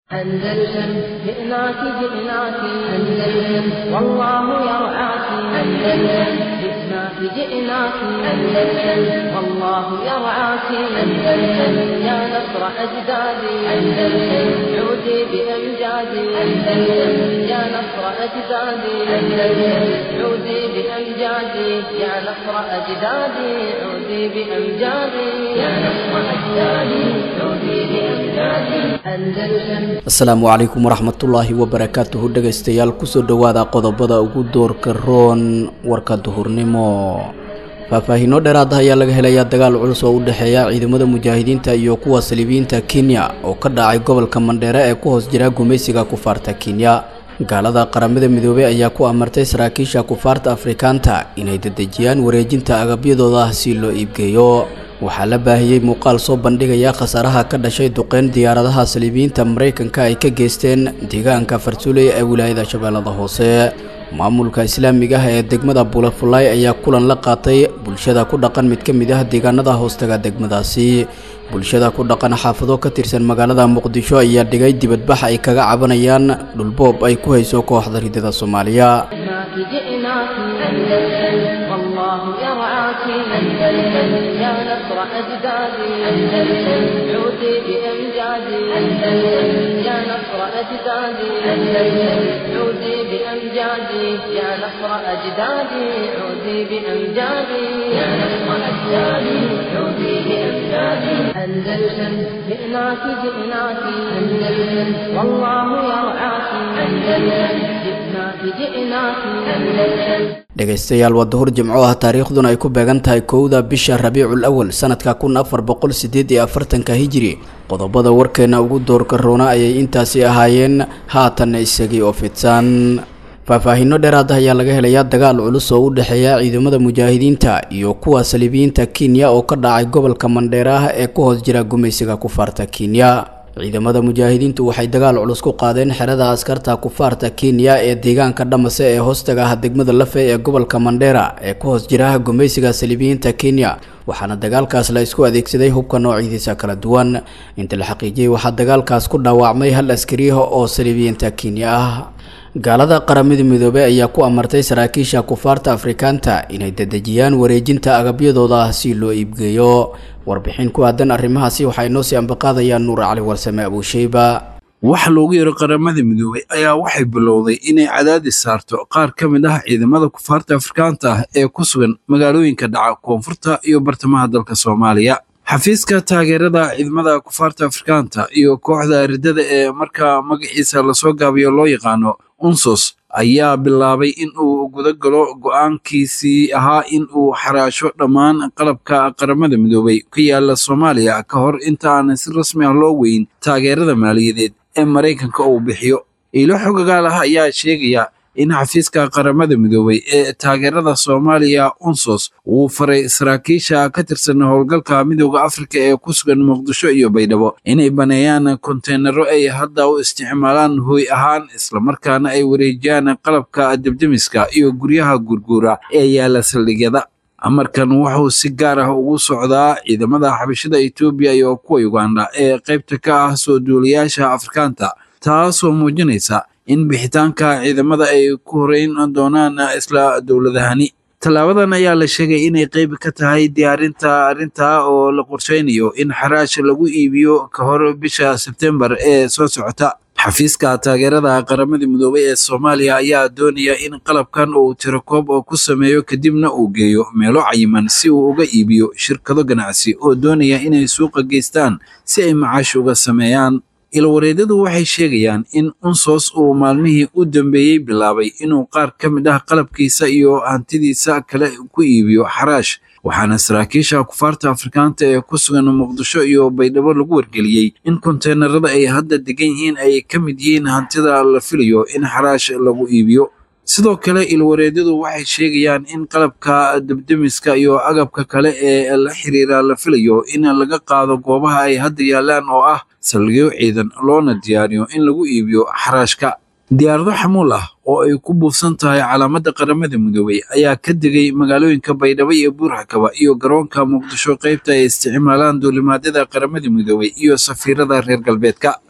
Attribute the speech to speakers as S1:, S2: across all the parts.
S1: أندلسن جئناك جئناك أندلسن والله يرعاك أندلسن جئناك جئناك أندلسن والله يرعاك أندلسن يا نصر أجدادي أندلسن عودي بأمجادي أندلسن يا نصر أجدادي أندلسن عودي بأمجادي يا نصر أجدادي عودي بأمجادي يا نصر أجدادي عودي بأمجادي أندلسن
S2: asalaamu calaykum waraxmatullaahi wabarakaatuhu dhegaystayaal kusoo dhowaada qodobada ugu doorka roon warka duhurnimo faahfaahiino dheeraad ah ayaa laga helayaa dagaal culus oo u dhexeeya ciidamada mujaahidiinta iyo kuwa saliibiyiinta kenya oo ka dhacay gobolka mandheere ee ku hoos jira gumaysiga kufaarta kenya gaalada qaramada midoobey ayaa ku amartay saraakiisha kufaarta afrikaanta inay dedejiyaan wareejinta agabyadooda ah si loo iibgeeyo waxaa la baahiyey muuqaal soo bandhigaya khasaaraha ka dhashay duqeyn diyaaradaha saliibiyiinta maraykanka ay ka geysteen deegaanka fartuuley ee wilaayada shabeellada hoose maamulka islaamiga ah ee degmada bulafulay ayaa kulan la qaatay bulshada ku dhaqan mid ka mid ah deegaanada hoostaga degmadaasi bulshada ku dhaqan xaafado ka tirsan magaalada muqdisho ayaa dhigay dibadbax ay kaga cabanayaan dhulboob ay ku hayso kooxda ridada soomaaliya
S1: جئناك جئناك أندلسن والله يرعاك أندلسن يا نصر أجدادي أندلسن عودي بأمجادي أندلسن يا نصر أجدادي أندلسن عودي بأمجادي يا نصر أجدادي عودي بأمجادي يا نصر أجدادي عودي بأمجادي أندلسن جئناك جئناك أندلسن والله يرعاك أندلسن جئناك جئناك أندلسن
S2: dhegaystayaal waa duhur jimco ah taariikhduna ay ku beegan tahay kowda bisha rabiicul awal sanadka kun afar boqol sideed iyo afartanka hijiri qodobada warkeena ugu doorka roona ayay intaasi ahaayeen haatanna isagii oo fidsan faahfaahiino dheeraad ah ayaa laga helayaa dagaal culus oo u dhexeeya ciidamada mujaahidiinta iyo kuwa saliibiyiinta kenya oo ka dhacay gobolka mandheere ah ee ku hoos jira gumaysiga kufaarta kenya ciidamada mujaahidiintu waxay dagaal culus ku qaadeen xerada askarta kufaarta kenya ee deegaanka dhamase ee hoostaga ah degmada lafe ee gobolka mandheera ee ku hoos jira gumaysiga saliibiyiinta kenya waxaana dagaalkaas la isku adeegsaday hubka noocidiisa kala duwan inta la xaqiijiyey waxaa dagaalkaas ku dhaawacmay hal askariyaha oo saliibiyiinta kenya ah gaalada qaramada midoobey ayaa ku amartay saraakiisha kufaarta afrikaanta inay dedejiyaan wareejinta agabyadooda ah si loo iibgeeyo warbixin ku aadan arrimahaasi waxaa inoo sii ambaqaadayaan nuur cali warsame abuusheyba
S3: waxa loogu yeero qaramada midoobey ayaa waxay bilowday inay cadaadis saarto qaar ka mid ah ciidamada kufaarta afrikaanta ah ee ku sugan magaalooyinka dhaca koonfurta iyo bartamaha dalka soomaaliya xafiiska taageerada ciidamada kufaarta afrikaanta iyo kooxda riddada ee markaa magaciisa lasoo gaabiyo loo yaqaano unsos ayaa bilaabay in uu guda galo go'aankiisii ahaa in uu xaraasho dhammaan qalabka qaramada midoobey ka yaala soomaaliya ka hor inta aan si rasmi ah loo weyn taageerada maaliyadeed ee maraykanka uu bixiyo iilo xogagaal ah ayaa sheegaya in xafiiska qaramada midoobey ee taageerada soomaaliya unsos uu faray saraakiisha ka tirsan howlgalka midooda afrika ee ku sugan muqdisho iyo baydhabo inay baneeyaan konteynaro ay hadda u isticmaalaan hooy ahaan islamarkaana ay wareejiyaan qalabka debdemiska iyo guryaha gurguura ee yaala saldhigyada amarkan wuxuu si gaar ah ugu socdaa ciidamada xabashada etoobiya iyo kuwa uganda ee qaybta ka ah soo duulayaasha afrikaanta taasoo muujinaysa in bixitaanka ciidamada ay ku horeyn doonaan isla dowladahani tallaabadan ayaa la sheegay inay qayb ka tahay diyaarinta arrinta oo la qorsheynayo in xaraash lagu iibiyo ka hor bisha sebtembar ee soo socota xafiiska taageerada qaramada midoobey ee soomaaliya ayaa doonaya in qalabkan uu tirakoob oo ku sameeyo kadibna uu geeyo meelo cayiman si uu uga iibiyo shirkado ganacsi oo doonaya inay suuqa geystaan si ay macaash uga sameeyaan ilwareedyadu waxay sheegayaan in unsos uu maalmihii u dambeeyey bilaabay inuu qaar ka mid ah qalabkiisa iyo hantidiisa kale ku iibiyo xaraash waxaana saraakiisha kufaarta afrikaanta ee ku sugan muqdisho iyo baydhabo lagu wargeliyey in konteenarada ay hadda degan yihiin ay ka mid yihiin hantida la filayo in xaraash lagu iibiyo sidoo kale ilwareedyadu waxay sheegayaan in qalabka debdemiska iyo agabka kale ee la xiriira la filayo in laga qaado goobaha ay hadda yaalaan oo ah saldhigyo ciidan loona diyaariyo in lagu iibiyo xaraashka diyaarado xamuul ah oo ay ku buufsan tahay calaamadda qaramada midoobey ayaa ka degay magaalooyinka baydhabo iyo buurxakaba iyo garoonka muqdisho qaybta ay isticmaalaan duulimaadyada qaramada midoobey iyo safiirada reer galbeedka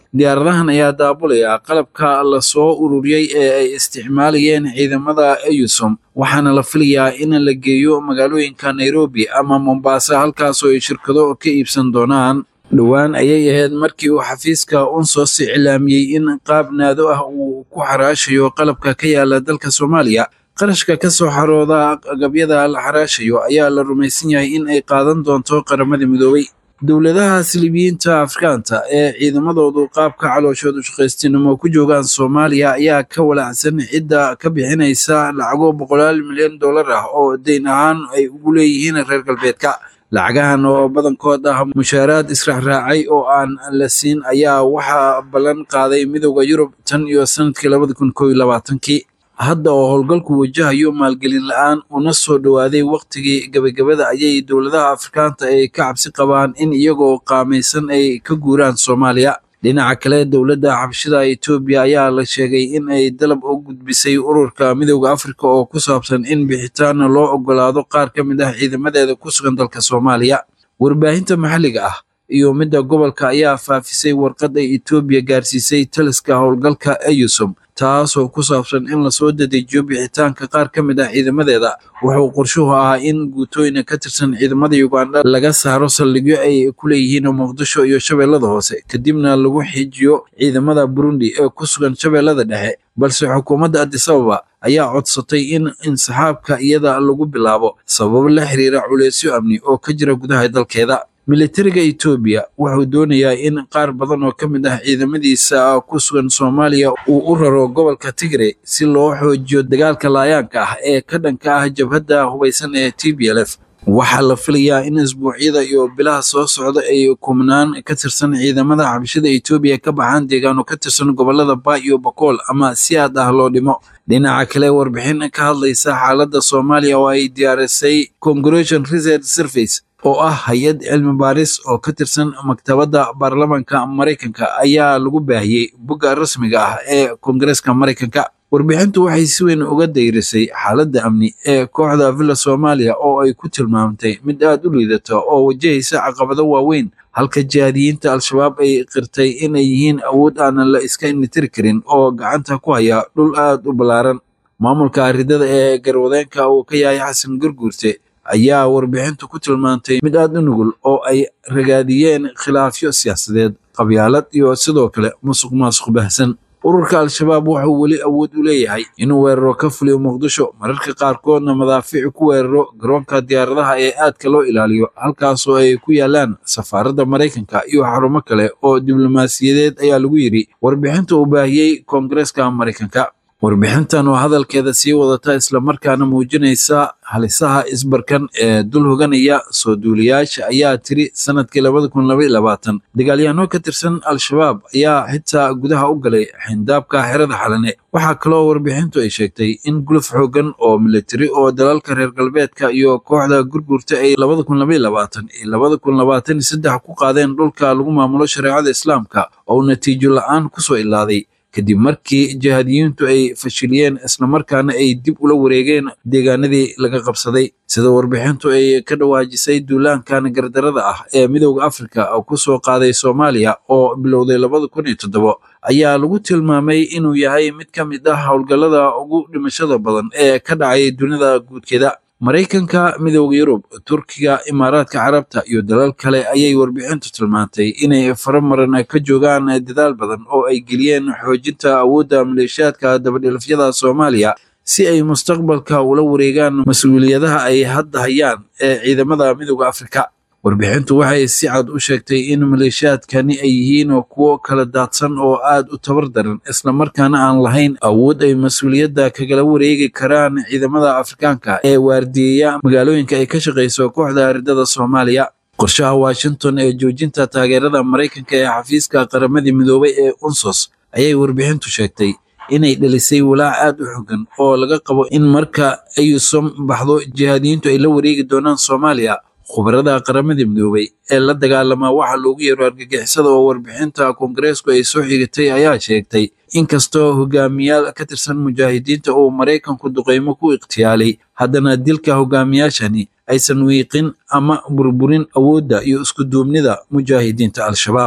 S3: diyaaradahan ayaa daabulaya qalabka lasoo ururiyey ee ay isticmaalayeen ciidamada eyusom waxaana la filayaa in la geeyo magaalooyinka nairobi ama mombasa halkaasoo ay shirkado ka iibsan doonaan dhowaan ayay ahayd markii uu xafiiska unsos iclaamiyey in qaab naado ah uu ku xaraashayo qalabka ka yaala dalka soomaaliya qarashka ka soo xarooda agabyada la xaraashayo ayaa la rumaysan yahay in ay qaadan doonto qaramada midoobay dowladaha silibiyiinta afrikaanta ee ciidamadoodu qaabka calooshoodu shaqaystinimo ku joogaan soomaaliya ayaa ka walacsan cidda ka bixinaysa lacago boqolaal milyan dollar ah oo dayn ahaan ay ugu leeyihiin reer galbeedka lacagahan oo badankood ah mushaaraad israacraacay oo aan la siin ayaa waxaa ballan qaaday midowda yurub tan iyo sanadkii labada kun koo iyo labaatankii hadda oo howlgalku wajahayo maalgelin la-aan una soo dhowaaday wakhtigii gebagabada ayay dowladaha afrikaanta ay ka cabsi qabaan in iyagoo qaamaysan ay ka guuraan soomaaliya dhinaca kale dowladda xabashida etoobiya ayaa la sheegay in ay dalab u gudbisay ururka midowda afrika oo ku saabsan in bixitaan loo ogolaado qaar ka mid ah ciidamadeeda ku sugan dalka soomaaliya warbaahinta maxalliga ah iyo midda gobolka ayaa faafisay warqad ay etoobiya gaarsiisay taliska howlgalka eyusom taasoo ku saabsan in lasoo dadejiyo bixitaanka qaar ka mid ah ciidamadeeda wuxuu qorshuhu ahaa in guutooyina ka tirsan ciidamada uganda laga saaro saldhigyo ay ku leeyihiin muqdisho iyo shabeellada hoose kadibna lagu xijiyo ciidamada burundi ee ku sugan shabeellada dhexe balse xukuumadda adisababa ayaa codsatay in insaxaabka iyada lagu bilaabo sababo la xiriira culeysyo amni oo ka jira gudaha dalkeeda militariga etoobiya wuxuu doonayaa in qaar badan oo ka mid ah ciidamadiisa ku sugan soomaaliya uu u raro gobolka tigre si loo xoojiyo dagaalka laayaanka ah ee ka dhanka ah jabhadda hubaysan ee t b l f waxaa la filayaa in isbuucyada iyo bilaha soo socda ay kumnaan ka tirsan ciidamada xabashada etoobiya ka baxaan deegaano ka tirsan gobolada ba iyo bakool ama si aad ah loo dhimo dhinaca kale warbixin ka hadlaysa xaaladda soomaaliya oo ay diyaarisay congression research service oo ah hay-ad cilmi baaris oo ka tirsan maktabadda baarlamanka maraykanka ayaa lagu baahiyey bogga rasmiga ah ee koongareeska maraykanka warbixintu waxay si weyn uga dayrisay xaaladda amni ee kooxda villa soomaaliya oo ay ku tilmaamtay mid aad u liidata oo wajahaysa caqabado waaweyn halka jihaadiyiinta al-shabaab ay qirtay inay yihiin awood aanan la iska initiri karin oo gacanta ku haya dhul aad u ballaaran maamulka aridada ee garwadeenka uu ka yahay xasan gurguurte ayaa warbixintu ku tilmaantay mid aad u nugul oo ay ragaadiyeen khilaafyo siyaasadeed qabyaalad iyo sidoo kale musuq maasuq bahsan ururka al-shabaab wuxuu weli awood u leeyahay inuu weeraro ka fuliyo muqdisho mararka qaarkoodna madaafiic ku weeraro garoonka diyaaradaha ee aadka loo ilaaliyo halkaasoo ay ku yaalaan safaaradda maraykanka iyo xarumo kale oo diblomaasiyadeed ayaa lagu yidhi warbixinta uu baahiyey koongareeska maraykanka warbixintan oo hadalkeeda sii wadata islamarkaana muujinaysa halisaha isbarkan ee dul hoganaya soo duuliyaasha ayaa tiri sanadkii labada kun labaiy labaatan dagaalyahanno ka tirsan al-shabaab ayaa xitaa gudaha u galay xindaabka xerada xalane waxaa kaloo warbixintu ay sheegtay in guluf xoogan oo militari oo dalalka reer galbeedka iyo kooxda gurgurta ay labada kun labaiy labaatan iyo labada kun labaatan iyo saddex ku qaadeen dhulka lagu maamulo shareecada islaamka oo natiijo la-aan kusoo ilaaday kadib markii jihaadiyiintu ay fashiliyeen islamarkaana ay dib ula wareegeen deegaanadii laga qabsaday sida warbixintu ay ka dhawaajisay duulaankan gardarada ah ee midowda afrika oo ku soo qaaday soomaaliya oo bilowday labada kun iyo toddobo ayaa lagu tilmaamay inuu yahay mid ka mid ah howlgallada ugu dhimashada badan ee ka dhacay dunida guudkeeda maraykanka midowda yurub turkiga imaaraadka carabta iyo dalal kale ayay warbixintu tilmaantay inay faramaran ka joogaan dadaal badan oo ay geliyeen xoojinta awoodda maleeshiyaadka dabadhilafyada soomaaliya si ay mustaqbalka ula wareegaan mas-uuliyadaha ay hadda hayaan ee ciidamada midowda afrika warbixintu waxay si cad u sheegtay in maleeshiyaadkani ay yihiin kuwo kala daadsan oo aad u tabar daran islamarkaana aan lahayn awood ay mas-uuliyadda kagala wareegi karaan ciidamada afrikaanka ee waardiyeya magaalooyinka ay ka shaqayso kooxda aridada soomaaliya qorshaha washington ee joojinta taageerada maraykanka ee xafiiska qaramadii midoobay ee unsos ayay warbixintu sheegtay inay dhalisay walaac aad u xogan oo laga qabo in marka ayusom baxdo jihaadiyiintu ay la wareegi doonaan soomaaliya khubarada qaramada midoobay ee la dagaalama waxa loogu yeero argagixisada oo warbixinta koongareesku ay soo xigatay ayaa sheegtay inkastoo hogaamiyaal ka tirsan mujaahidiinta uu maraykanku duqeymo ku ikhtiyaalay haddana dilka hogaamiyaashani aysan wiiqin ama burburin awoodda iyo iskuduubnida mujaahidiinta al-shabaab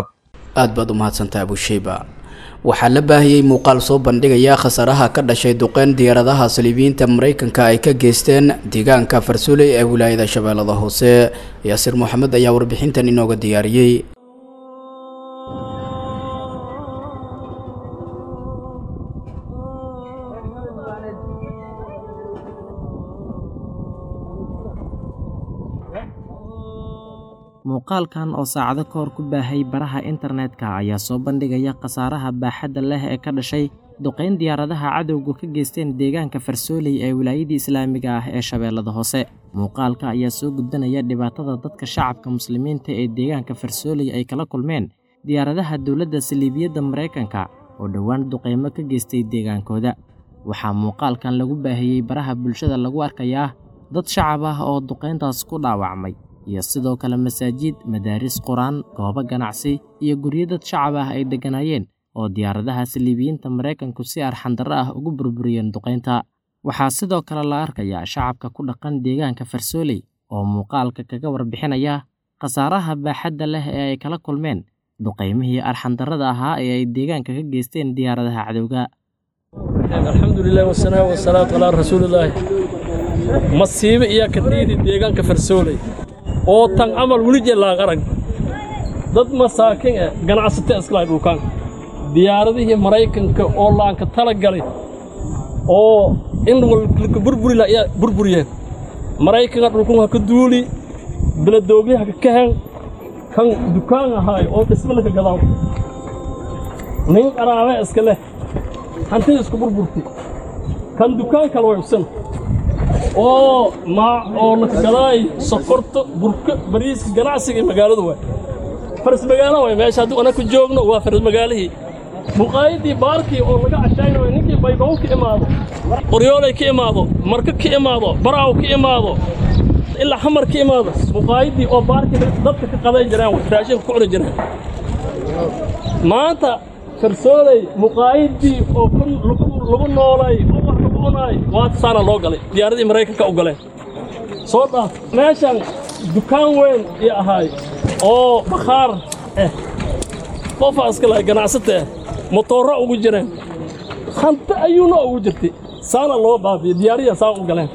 S2: aad baad u mahadsantaha abusheyba waxaa la baahiyey muuqaal soo bandhigaya khasaaraha ka dhashay duqeyn diyaaradaha saliibiyiinta maraykanka ay ka geysteen deegaanka farsuuley ee wilaayada shabeellada hoose yaasiir moxamed ayaa warbixintan inooga diyaariyey
S4: muuqaalkan oo saacado ka hor ku baahay baraha internetka ayaa soo bandhigaya khasaaraha baaxadda leh ee ka dhashay duqayn diyaaradaha cadowgu ka geysteen deegaanka farsooley ee wilaayadii islaamiga ah ee shabeellada hoose muuqaalka ayaa soo gudbanaya dhibaatada dadka shacabka muslimiinta ee deegaanka farsooley ay kala kulmeen diyaaradaha dowladda saliibiyadda maraykanka oo dhowaan duqaymo ka geystay deegaankooda waxaa muuqaalkan lagu baahiyey baraha bulshada lagu arkayaa dad shacab ah oo duqayntaas ku dhaawacmay iyo sidoo kale masaajid madaaris qur-aan goobo ganacsi iyo guryo dad shacab ah ay degganaayeen oo diyaaradaha saliibiyiinta maraykanku si arxandarro ah ugu burburiyeen duqaynta waxaa sidoo kale la arkayaa shacabka ku dhaqan deegaanka farsooley oo muuqaalka kaga warbixinaya khasaaraha baaxadda leh ee ay kala kulmeen duqaymihii arxandarrada ahaa ee ay deegaanka ka geysteen diyaaradaha cadowga
S5: alxamdulilah wasanaa wasalaatu calaa rasuulillaahi masiibo iyaa ka dhiidi deegaanka farsooley oo tan camal weli jellaan arag dad masaakin eh ganacsata iskalahay dhulkaan diyaaradihii maraykanka oo laanka tala galay oo in walka burburila ayaa burburiyeen maraykanka dhulkun ha ka duuli beladoogli ha ka kahen kan dukaan ahaay oo dhisma laka gadaaw nin qaraabe iska leh hantida isku burburti kan dukaan kale way ubsan oo maa oo laka gadaay sokorta burka bariiska ganacsiga iyo magaaladu waay faras magaalo waay meesha haddii ana ku joogno waa faras magaalihii muqaayadii baarkii oo laga cashaynayo ninkii baybaw ka imaado qoryoolay ka imaado marka ka imaado baraaw ka imaado ilaa xamar ka imaado muqaayadii oo baarkii dadka ka qaday jiraan raashinka ku cuni jiraan maanta farsooley muqaayadii oo lagu noolay oo wax lagu cunaay waa tasaana loo galay diyaaradii maraykanka u galeen soo dhaaf meeshan dukaan weyn ii ahaay oo bakhaar eh qofaa iska lahay ganacsata eh motoorra ugu jireen hanti ayuuna ugu jirtay saana loo baabiye diyaariya saa u galeen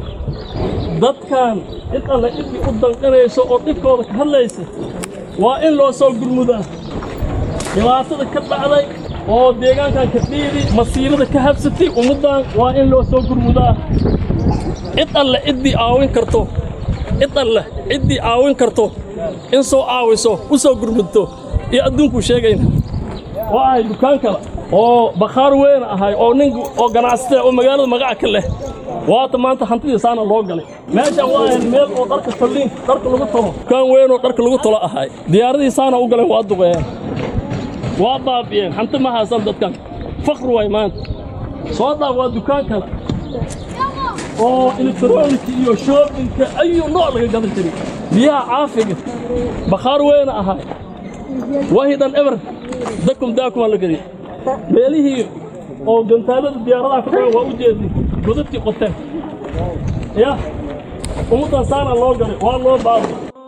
S5: dadkan cid alle cidii u danqanayso oo dhibkooda ka hadlaysa waa in loo soo gurmudaa dhibaatada ka dhacday oo deegaankan ka dhiidi masiibada ka habsatay ummaddan waa in loo soo gurmudaa cid alle ciddii aawin karto cid alle ciddii aawin karto in soo aawiso u soo gurmudto iyo adduunkuu sheegayna waa ahay dukaan kale oo bakhaar weyn ahay oo nin oo ganacsata oo magaalada magaca ka leh waata maanta hantidii saana loo galay meeshan waa ahayd meel oo dharka talliin dharka lagu tolo dukaan weyn oo dharka lagu tolo ahay diyaaradii saana u galeen waa duqeeyeen waa baabi'een hanti ma haysan dadkan fakri waay maanta soo dhaaf waa dukaan kale oo elektronika iyo shoobinka ayuu nooc laga gadan jiray biyaha caafiga bakhaar weyna ahay wahi dhan eber dakum daakumaa la geliy meelihii oo gantaalada diyaaradaha ku dhagan waa u jeedi godadkii qoteen ya ummaddan saana loo galay waa loo baaba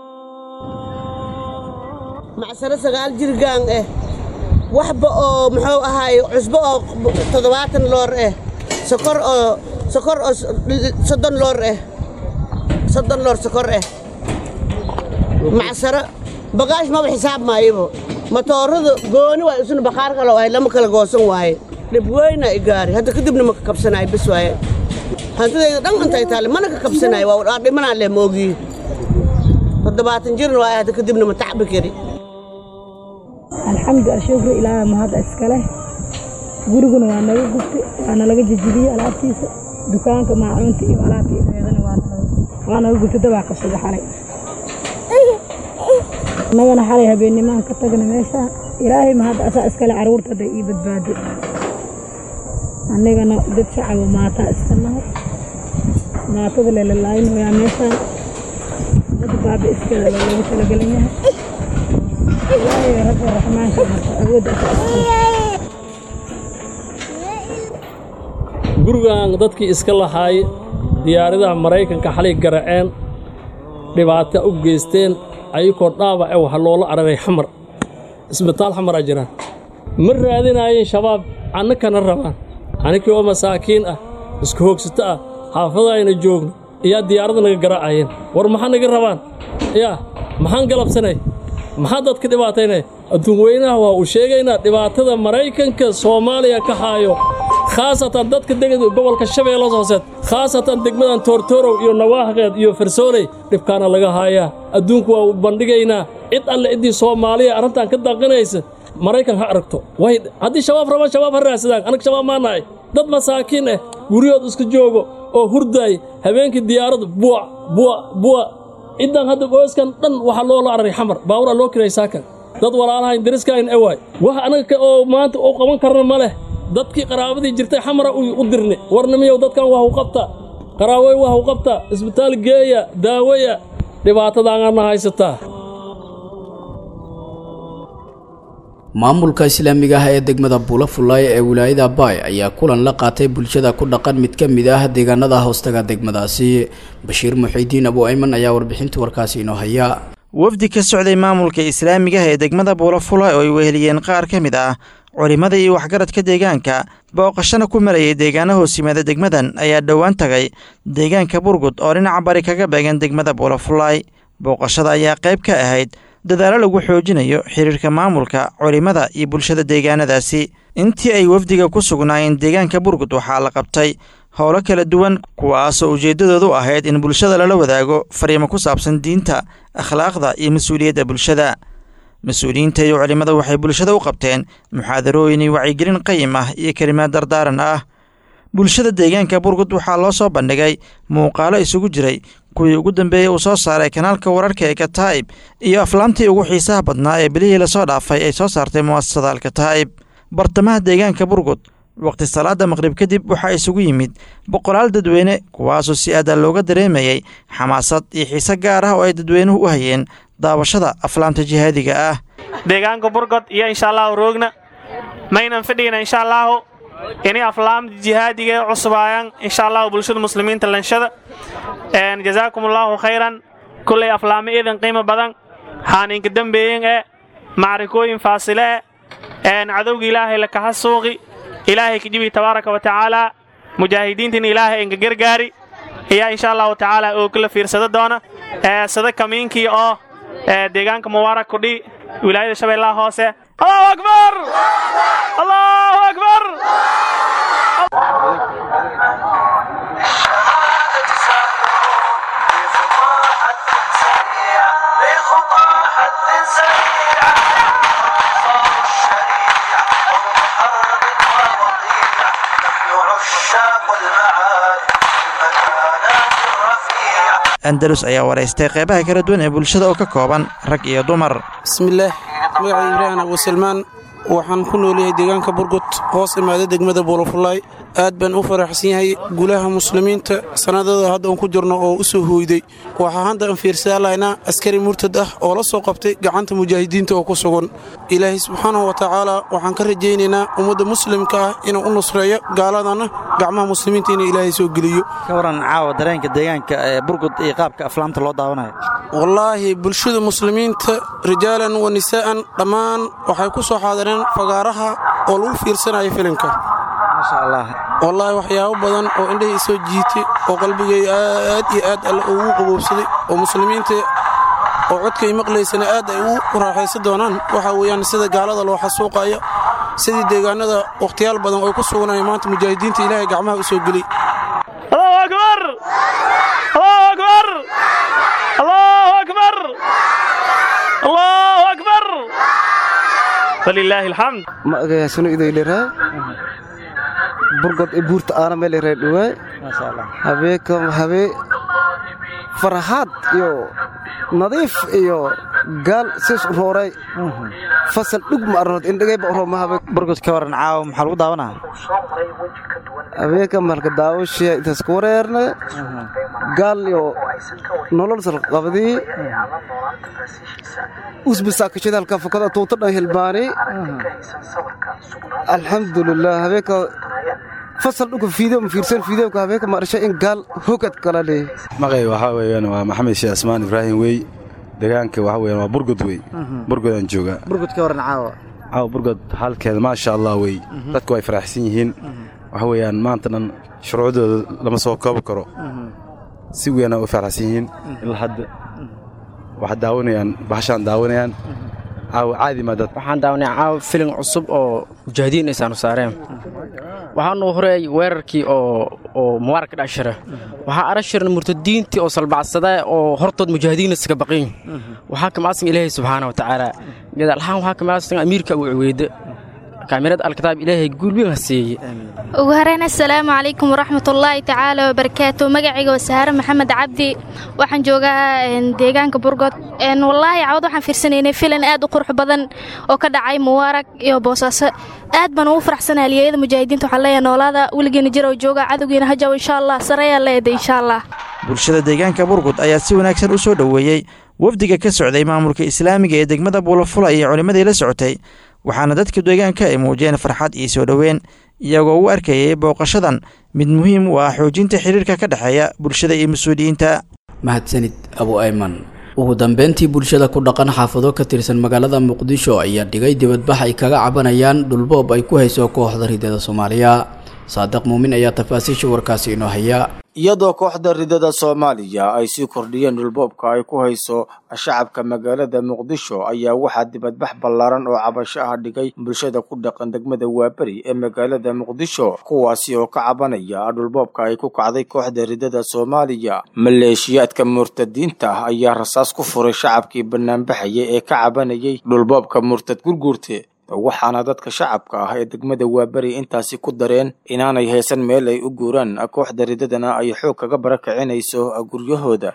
S6: macsaro sagaal jirgaan eh waxba oo muxuu ahaay cusbo oo toddobaatan loor eh sokor oo sokor oo soddon loor eh soddon loor sokor eh macsaro bagaash maba xisaab maayabo matoorada gooni waay isuna bakhaar kale waay lama kala goosan waaye dhib weyna i gaari hadda kadibna ma ka kabsanaayo bes waaye hantidayda dhan intay taale mana ka kabsanaayo waa dhimanaa leh moogiyi toddobaatan jirna waaye hadda kadibna ma tacbi kari
S7: alxamdu ashukru ilaaha mahadda iskale guriguna waa naga gubtay waa nalaga jejibiyey alaabtiisa dukaanka maacuunta iyo alaabtii reedana waa naga gubtay dabaa qabsada xalay annagana xalay habeennimaan ka tagna meeshaan ilaahay mahadda asaa iskale carruurta hadday ii badbaado annagana dad shacabo maataa iska nahay maatada lelalaayin wayaa meeshaan dad baaba iskeeda loogu talagelan yahay ilaahay rabbi raxmaanka marka awoodda asaa iskale
S5: gurigan dadkii iska lahaay diyaaradaha maraykanka xalay garaceen dhibaato u geysteen ayagoo dhaawace waxa loola araray xamar isbitaal xamaraa jiraan ma raadinaayeen shabaab annakana rabaan annikii oo masaakiin ah isku hoogsato ah xaafada ayna joogno iyaa diyaaradda naga garaacayeen war maxaa naga rabaan yaa maxaan galabsanay maxaa dadka dhibaataynay adduun weynaha waa uu sheegaynaa dhibaatada maraykanka soomaaliya ka haayo khaasatan dadka degada gobolka shabeellas hooseed khaasatan degmadan toortoorow iyo nawaahqeed iyo farsooley dhibkaana laga haayaa adduunku waa u bandhigaynaa cid alle ciddii soomaaliya arrintan ka daaqinaysa maraykan ha aragto way haddii shabaab rabaan shabaab ha raadsadaan annaga shabaab maa nahay dad masaakiin ah guryahood iska joogo oo hurdaay habeenkii diyaaradda buuc buuc buuc ciddan hadda qoyskan dhan waxaa loola araray xamar baaburaa loo kiray saakan dad walaalahayn dariskayn ewaay wax anaga oo maanta u qaban karna ma leh dadkii qaraabadii jirtay xamara u dirni warnimiyow dadkan wax u qabta qaraawey wax u qabta isbitaal geeya daawaya dhibaatadaanana haysataa
S2: maamulka islaamiga ah ee degmada buulafulay ee wilaayada baay ayaa kulan la qaatay bulshada ku dhaqan mid ka mid ah deegaanada hoostaga degmadaasi bashiir muxiidiin abu ayman ayaa warbixinta warkaasi inoo haya
S8: wafdi ka socday maamulka islaamiga ah ee degmada buulafulay oo ay weheliyeen qaar ka mid ah culimmada iyo waxgaradka deegaanka booqashana ku marayay deegaana hoos yimaada degmadan ayaa dhowaan tagay deegaanka burgud oo dhinaca bari kaga beegan degmada buulafulay booqashada ayaa qayb ka ahayd dadaalo lagu xoojinayo xiriirka maamulka culimmada iyo bulshada deegaanadaasi intii ay wafdiga ku sugnaayeen deegaanka burgud waxaa la qabtay howlo kala duwan kuwaasoo ujeeddadoodu ahayd in bulshada lala wadaago fariimo ku saabsan diinta akhlaaqda iyo mas-uuliyadda bulshada mas-uuliyiinta iyo culimmada waxay bulshada u qabteen muxaadarooyin iyo wacyigelin qayim ah iyo kelimaad dardaaran ah bulshada deegaanka burgud waxaa loo soo bandhigay muuqaalo isugu jiray kuwii ugu dambeeyey uu soo saaray kanaalka wararka ee kataa'ib iyo aflaamtii ugu xiisaha badnaa ee bilihii lasoo dhaafay ay soo saartay mu'asasada alkataa'ib bartamaha deegaanka burgud waqti salaada maqrib kadib waxaa isugu yimid boqolaal dadweyne kuwaasoo si aada looga dareemayey xamaasad iyo xiise gaar ah oo ay dadweynuhu u hayeen daawashada aflaamta jihaadiga ah
S9: deegaanka burgod iyo insha allahu roogna maynan fadhigna insha allaahu inay aflaamta jihaadiga ee cusubaayaan insha allahu bulshada muslimiinta lanshada jazaakum allaahu khayran kullay aflaamo iidan qiimo badan xaaninka dembeeyin ee macrikooyin faasile e cadowga ilaahay lakaha suuqi ilaahay kajibi tabaaraka wa tacaala mujaahidiintina ilaahay enka gargaari ayaa insha allahu tacaala oo kala fiirsada doona sada kamiinkii oo deegaanka mubaarak kudhi wilaayada shabeellaha hoose allahu akbar allahu akbar
S8: andalus ayaa waraystay qeybaha kala duwan ee bulshada oo ka kooban rag iyo dumar
S10: bismillaah magacay ibraahim abuusalmaan waxaan ku noolyahay deegaanka burgud hoos imaada degmada buulafulaay aad baan u faraxsan yahay gulaha muslimiinta sannadada hadda aan ku jirno oo u soo hooyday waxaa hadda aan fiirsadaalaynaa askari murtad ah oo la soo qabtay gacanta mujaahidiinta oo ku sugan ilaahay subxaanahu wa tacaala waxaan ka rajaynaynaa ummadda muslimka ah inuu u nusreeyo gaaladana gacmaha muslimiinta inuu ilaahay soo geliyo
S8: ka waran caawa dareenka deegaanka ee burgud iyo qaabka aflaamta loo daawanayo
S10: wallaahi bulshada muslimiinta rijaalan wa nisaa'an dhammaan waxay ku soo xaadireen fagaaraha oo lagu fiirsanayo filimka
S8: maasha allah
S10: wallaahi waxyaabo badan oo indhahii soo jiitay oo qalbigay aad iyo aad alle ugu qaboobsaday oo muslimiinta oo codkay maqlaysana aad ay u raaxaysan doonaan waxaa weeyaan sida gaalada loo xasuuqayo sidii deegaanada wakhtiyaal badan oo ku suganaya maanta mujaahidiinta ilaahay gacmaha u soo geliy
S9: allahu akbar allahu akbar allahu akbar allahu akbar walilaahi alxamd
S11: magacaasuna idoyleraay burgod e buurta aana meeleraay dhowaay habeekam habee faraxaad iyo nadiif iyo gaal sis rooray fasal dhug ma arnood indhagayba oromahabe
S8: burgod ka waran caawa maxaa lagu daawanaa
S11: habeeka malka daawashiya intaas ku wareerne gaal iyo nolol salqabadii usbisaakashada halka fakada tuuta dhan hilbaani alxamdulilah habeeka fasal dhuga fiideo ma fiirsan fiideoka habeeka marsha in gaal hogad kala leh
S12: maqay waxaa weeyaan waa maxamed sheekh asmaan ibraahim wey deegaanka waxa weeyaan waa burgod wey burgod aan joogaa
S8: burgudka waran caawa
S12: caawa burgod xaalkeeda maasha allah wey dadku way faraxsan yihiin waxa weeyaan maanta dhan shuruucdooda lama soo koobi karo si weynaa u faraxsan yihiin ilaa hadda waxaa daawanayaan bahashaan daawanayaan caawa caadi maa dad
S13: waxaan daawanay caawa filin cusub oo mujaahidiin aysaanu saareen waxaanu horeey weerarkii oo oo mubaaraka dhashira waxaa arashirna murtadiintii oo salbacsada oo hortood mujaahidiin iskaga baqin waxaa kamaasan ilaahay subxaana wa tacaala gadaalhaan waxaa kamaasan amiirka abu cuweyde kaamirad alkitaab ilaahay guulweyn ha siiyey
S14: ugu horeyn assalaamu calaykum waraxmatullaahi tacaala wabarakaatu magacayga waa sahaare maxamed cabdi waxaan joogaa deegaanka burgod wallaahi cawad waxaan fiirsanaynay filan aad u qurux badan oo ka dhacay mubaarag iyo boosaaso aad baan ugu faraxsanaa haliyeyada mujaahidiinta waxaan leeyahay noolaada weligeena jira oo jooga cadowgiina hajaw insha allah sareeyaa leeday insha allah
S8: bulshada deegaanka burgud ayaa si wanaagsan u soo dhoweeyey wafdiga ka socday maamulka islaamiga ee degmada buulafula iyo culimmadii la socotay waxaana dadka deegaanka ay muujiyeen farxad iyo soo dhoweyn iyagoo u arkayay booqashadan mid muhiim u ah xoojinta xiriirka ka dhexeeya bulshada iyo mas-uuliyiinta
S2: mahadsanid abu ayman ugu dambeyntii bulshada ku dhaqan xaafado ka tirsan magaalada muqdisho ayaa dhigay dibadbax ay kaga cabanayaan dhulboob ay ku hayso kooxda ridada soomaaliya saadiq muumin ayaa tafaasiisha warkaasi inoo haya
S15: iyadoo kooxda ridada soomaaliya ay sii kordhiyeen dhulboobka ay ku hayso shacabka magaalada muqdisho ayaa waxaa dibadbax ballaaran oo cabasho ah dhigay bulshada ku dhaqan degmada waaberi ee magaalada muqdisho kuwaasi oo ka cabanaya dhulboobka ay ku kacday kooxda ridada soomaaliya maleeshiyaadka murtadiinta ah ayaa rasaas ku furay shacabkii banaanbaxaya ee ka cabanayay dhulboobka murtad gurguurte waxaana dadka shacabka ah ee degmada waaberi intaasi ku dareen inaanay haysan meel ay u guuraan kooxda ridadana ay xoog kaga barakacinayso guryahooda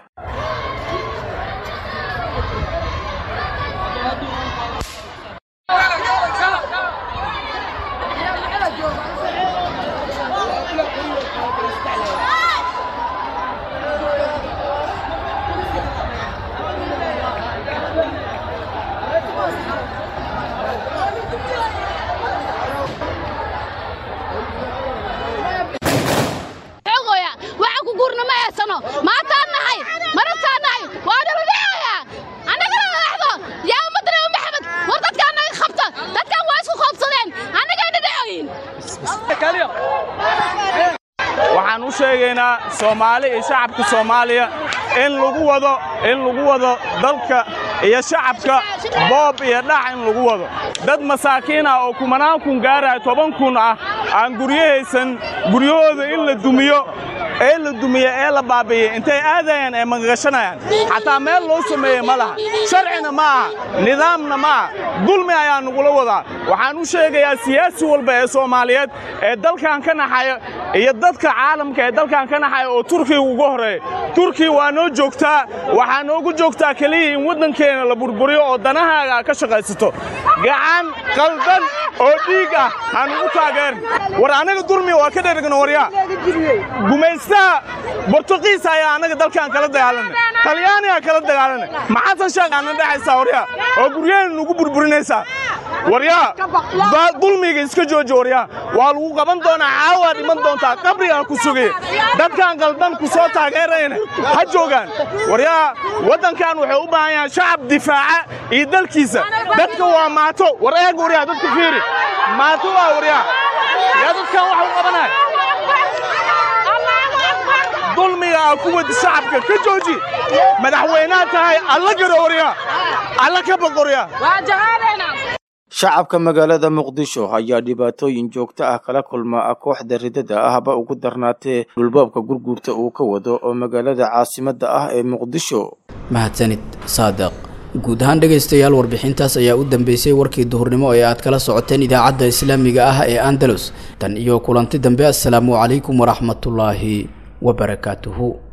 S16: waxaan u sheegaynaa soomaali iyo shacabka soomaaliya in lagu wado in lagu wado dalka iyo shacabka boob iyo dhac in lagu wado dad masaakiin ah oo kumanaan kun gaaraya toban kun ah aan guryahaysan guryahooda in la dumiyo ee la dumiye ee la baabi'iyey intay aadayaan ee magagashanayaan xataa meel loo sameeyey ma laha sharcina ma aha nidaamna ma aha dulmi ayaa nagula wadaa waxaan u sheegayaa siyaasi walba ee soomaaliyeed ee dalkan ka naxaya iyo dadka caalamka ee dalkan ka naxaya oo turkiga uga horreeya turkiya waa noo joogtaa waxaa noogu joogtaa keliya in waddankeena la burburiyo oo danahaaga a ka shaqaysato gacan qaldan oo dhiig ah ha nugu taageerin war anaga dulmiga waa ka dhergno waryaa gumaystaha bortuqiis ayaa annaga dalkan kala dagaalanay talyaanigaa kala dagaalanay maxasan sheekh aana dhexaysaa waryaa oo guryaheena nugu burburinaysaa waryaa dulmiga iska jooji waryaa waa lagu qaban doonaa caawaa dhiman doontaa qabrigaa ku sugaya dadkan qaldan ku soo taageerayna ha joogaan waryaa waddankan wuxuu u baahan yahay shacab difaaca iyo dalkiisa dadka waa maato war eeg waryaa dadka fiiri maato waa waryaa yaa dadkan waxa u qabanaya dulmiga aa ku wadi shacabka ka jooji madaxweynaha tahay alla garo waryaa alla ka boqoryaa
S15: shacabka magaalada muqdisho ayaa dhibaatooyin joogto ah kala kulma kooxda ridada ahba ugu darnaatee dhulboobka gurguurta uu ka wado oo magaalada caasimadda ah ee muqdisho
S2: mahadsanid saadiq guud ahaan dhegaystayaal warbixintaas ayaa u dambeysay warkii duhurnimo ee aad kala socoteen idaacadda islaamiga ah ee andalus tan iyo kulanti dambe assalaamu calaykum waraxmatullaahi wabarakaatuhu